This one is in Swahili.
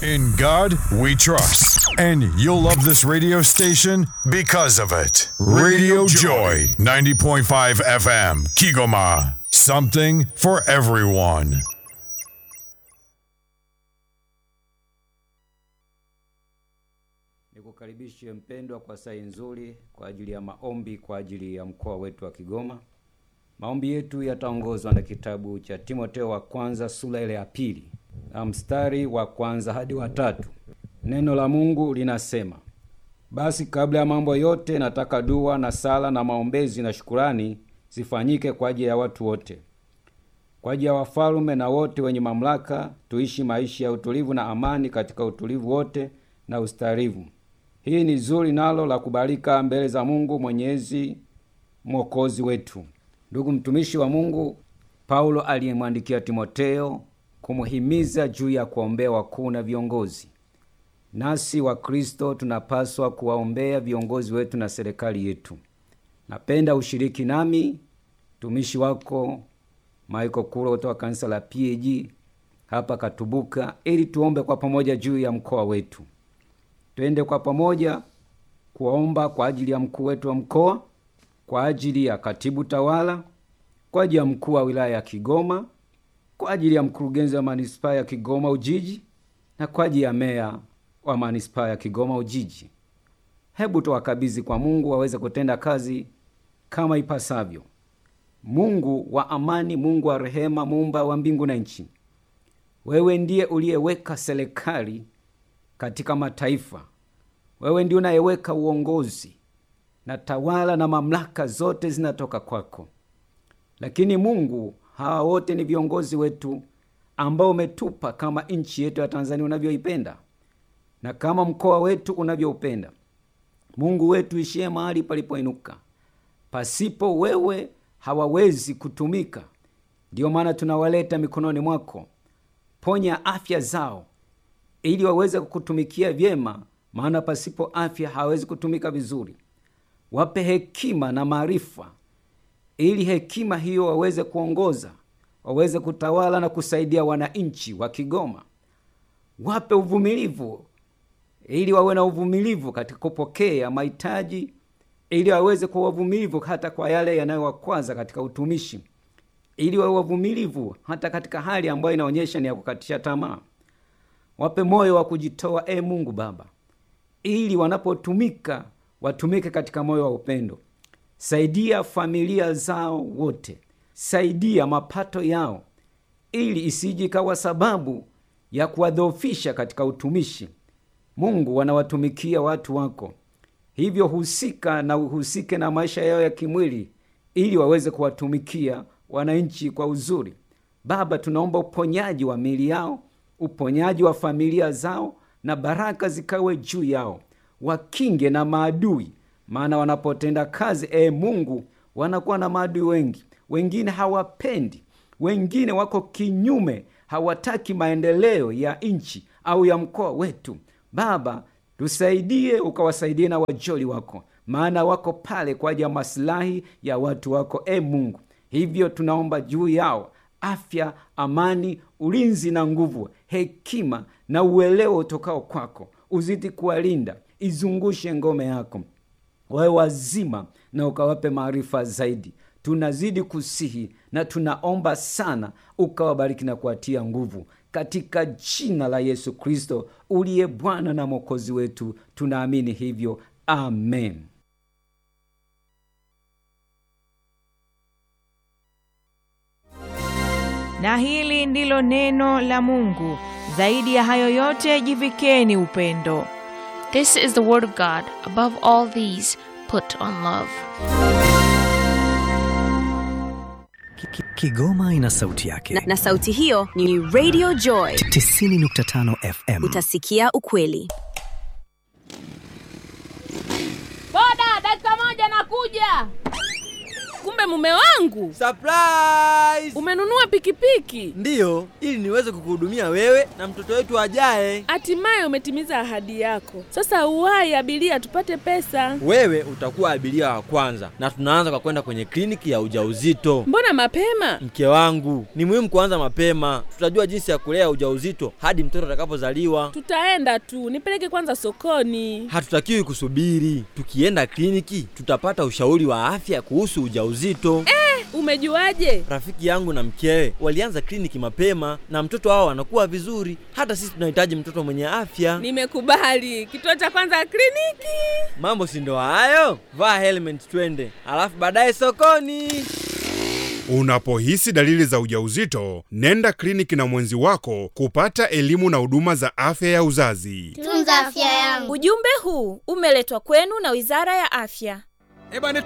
In God we trust. And you'll love this radio station because of it. Radio Joy, 90.5 FM, Kigoma. Something for everyone. Nikukaribishe mpendwa kwa saa nzuri kwa ajili ya maombi kwa ajili ya mkoa wetu wa Kigoma. Maombi yetu yataongozwa na kitabu cha Timoteo wa kwanza sura ile ya pili na mstari wa kwanza hadi wa tatu. Neno la Mungu linasema, basi kabla ya mambo yote nataka dua na sala na maombezi na shukurani zifanyike kwa ajili ya watu wote, kwa ajili ya wafalme na wote wenye mamlaka, tuishi maisha ya utulivu na amani katika utulivu wote na ustarivu. Hii ni zuri nalo la kubalika mbele za Mungu Mwenyezi Mwokozi wetu. Ndugu mtumishi wa Mungu Paulo aliyemwandikia Timoteo kumuhimiza juu ya kuombea wakuu na viongozi. Nasi wa Kristo tunapaswa kuwaombea viongozi wetu na serikali yetu. Napenda ushiriki nami mtumishi wako Michael Kuro kutoka kanisa la PAG hapa Katubuka, ili tuombe kwa pamoja juu ya mkoa wetu. Twende kwa pamoja kuomba kwa ajili ya mkuu wetu wa mkoa, kwa ajili ya katibu tawala, kwa ajili ya mkuu wa wilaya ya Kigoma, kwa ajili ya mkurugenzi wa manispaa ya Kigoma Ujiji na kwa ajili ya meya wa manispaa ya Kigoma Ujiji. Hebu tuwakabidhi kwa Mungu waweze kutenda kazi kama ipasavyo. Mungu wa amani, Mungu wa rehema, muumba wa mbingu na nchi, wewe ndiye uliyeweka serikali katika mataifa. Wewe ndiye unayeweka uongozi na tawala na mamlaka zote zinatoka kwako. Lakini Mungu, hawa wote ni viongozi wetu ambao umetupa kama nchi yetu ya Tanzania unavyoipenda na kama mkoa wetu unavyoupenda. Mungu wetu ishie mahali palipoinuka. Pasipo wewe hawawezi kutumika. Ndiyo maana tunawaleta mikononi mwako. Ponya afya zao ili waweze kukutumikia vyema, maana pasipo afya hawawezi kutumika vizuri. Wape hekima na maarifa, ili hekima hiyo waweze kuongoza, waweze kutawala na kusaidia wananchi wa Kigoma. Wape uvumilivu, ili wawe na uvumilivu katika kupokea mahitaji, ili waweze kuwa wavumilivu hata kwa yale yanayowakwaza katika utumishi, ili wawe wavumilivu hata katika hali ambayo inaonyesha ni ya kukatisha tamaa. Wape moyo wa kujitoa, e Mungu Baba, ili wanapotumika watumike katika moyo wa upendo. Saidia familia zao wote, saidia mapato yao, ili isije ikawa sababu ya kuwadhoofisha katika utumishi. Mungu, wanawatumikia watu wako, hivyo husika na uhusike na maisha yao ya kimwili, ili waweze kuwatumikia wananchi kwa uzuri. Baba, tunaomba uponyaji wa miili yao uponyaji wa familia zao na baraka zikawe juu yao, wakinge na maadui, maana wanapotenda kazi e Mungu, wanakuwa na maadui wengi. Wengine hawapendi, wengine wako kinyume, hawataki maendeleo ya nchi au ya mkoa wetu. Baba, tusaidie, ukawasaidie na wajoli wako, maana wako pale kwa ajili ya masilahi ya watu wako e Mungu. Hivyo tunaomba juu yao afya, amani, ulinzi na nguvu, hekima na uelewa utokao kwako. Uzidi kuwalinda, izungushe ngome yako, wawe wazima na ukawape maarifa zaidi. Tunazidi kusihi na tunaomba sana, ukawabariki na kuwatia nguvu katika jina la Yesu Kristo uliye Bwana na Mwokozi wetu, tunaamini hivyo, amen. na hili ndilo neno la Mungu. Zaidi ya hayo yote, jivikeni upendo. This is the word of God. Above all these, put on love. Kigoma ina sauti yake na, na sauti hiyo ni Radio Joy 90.5 FM. Utasikia ukweli. Boda, dakika moja nakuja. kumbe mume wangu Surprise! umenunua pikipiki Ndiyo, ili niweze kukuhudumia wewe na mtoto wetu ajaye. hatimaye umetimiza ahadi yako sasa uwai abiria tupate pesa Wewe utakuwa abiria wa kwanza, na tunaanza kwa kwenda kwenye kliniki ya ujauzito. mbona mapema Mke wangu, ni muhimu kuanza mapema. Tutajua jinsi ya kulea ujauzito hadi mtoto atakapozaliwa. tutaenda tu nipeleke kwanza sokoni Hatutakiwi kusubiri. Tukienda kliniki, tutapata ushauri wa afya kuhusu ujauzito. umejuaje Rafiki yangu na mkewe walianza kliniki mapema na mtoto wao anakuwa vizuri. Hata sisi tunahitaji mtoto mwenye afya. nimekubali kituo cha kwanza kliniki Mambo si ndo hayo? Vaa helmet twende, alafu baadaye sokoni. Unapohisi dalili za ujauzito, nenda kliniki na mwenzi wako kupata elimu na huduma za afya ya uzazi. Tunza afya yangu. Ujumbe huu umeletwa kwenu na Wizara ya Afya.